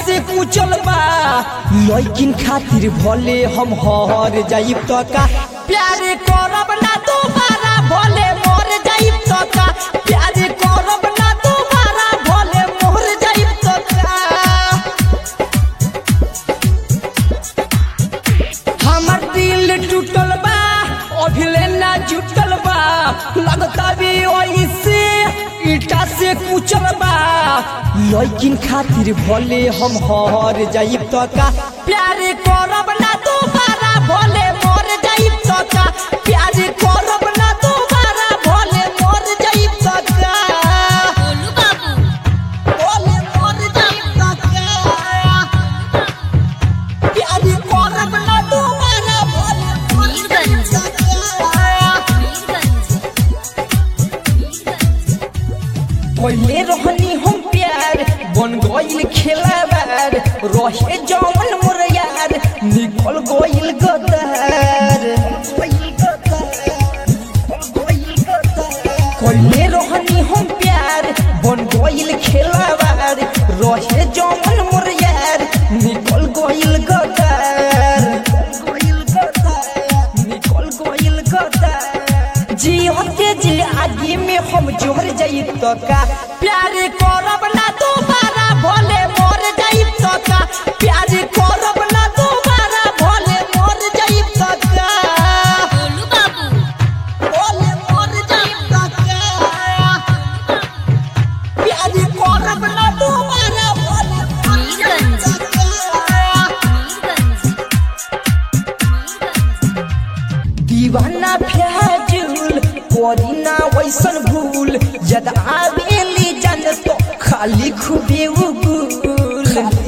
से कुचल बा लइकिन खातिर भले हम हर जाइब त का प्यार करब ना दोबारा भले मर जाइब त का प्यार करब ना दोबारा भले मर जाइब त का हमर दिल टूटल बा अभिले ना जुटल बा लगता भी ओइसे ईटा से कुचल बा लइकिन खातिर भले हम हर जाइब त का प्यार करब ना दोबारा भले मर जाइब त का प्यार करब ना दोबारा भले मर जाइब त का गोलू बाबू भले मर जाइब त का प्यार करब ना दोबारा भले मर जाइब मीरगंज त का पहले रहनी हम प्यार बन गइल खेलाबार रहे जवन मोर यार निकल गइल गदार पहले रहनी हम प्यार बन गइल खेलाबार रहे जवन मोर यार निकल गइल गदार निकल गइल गदार जीवन के जी आगे में हम जोर जाई तो का प्यार करब ना दोबारा भले मर जाई तो का प्यार करब ना दोबारा भले मर जाई तो का गोलू बाबू भले मर जाई तो का प्यार करब ना दोबारा भले मर जाई मीरगंज तो का दीवाना फ्याजुल करी ना वैसन भूल जद आवेली जान तो खाली खूबे उगुल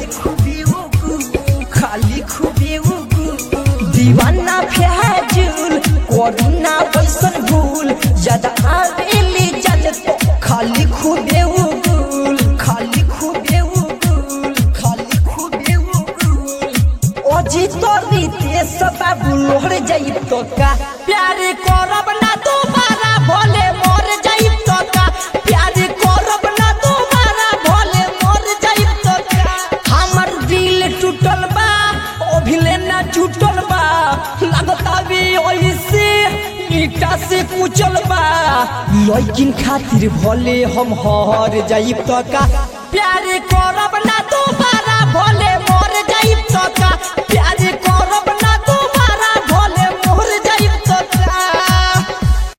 खाली खूबे उगुल दीवाना फ्याजुल करी ना वैसन भूल जद आवेली जान तो खाली खूबे उगुल खाली खूबे उगुल खाली खूबे उगुल अजी तोरी ते सदा बुलोर जाई तो का प्यार करब ना दोबारा भले मर जाई तो का प्यार करब ना दोबारा भले मर जाई तो का हमर दिल टूटल बा अभिले ना टूटल बा लगता भी ओइसे ईटा से कुचल बा लइकिन खातिर भले हम हर जाई तो का प्यार करब ना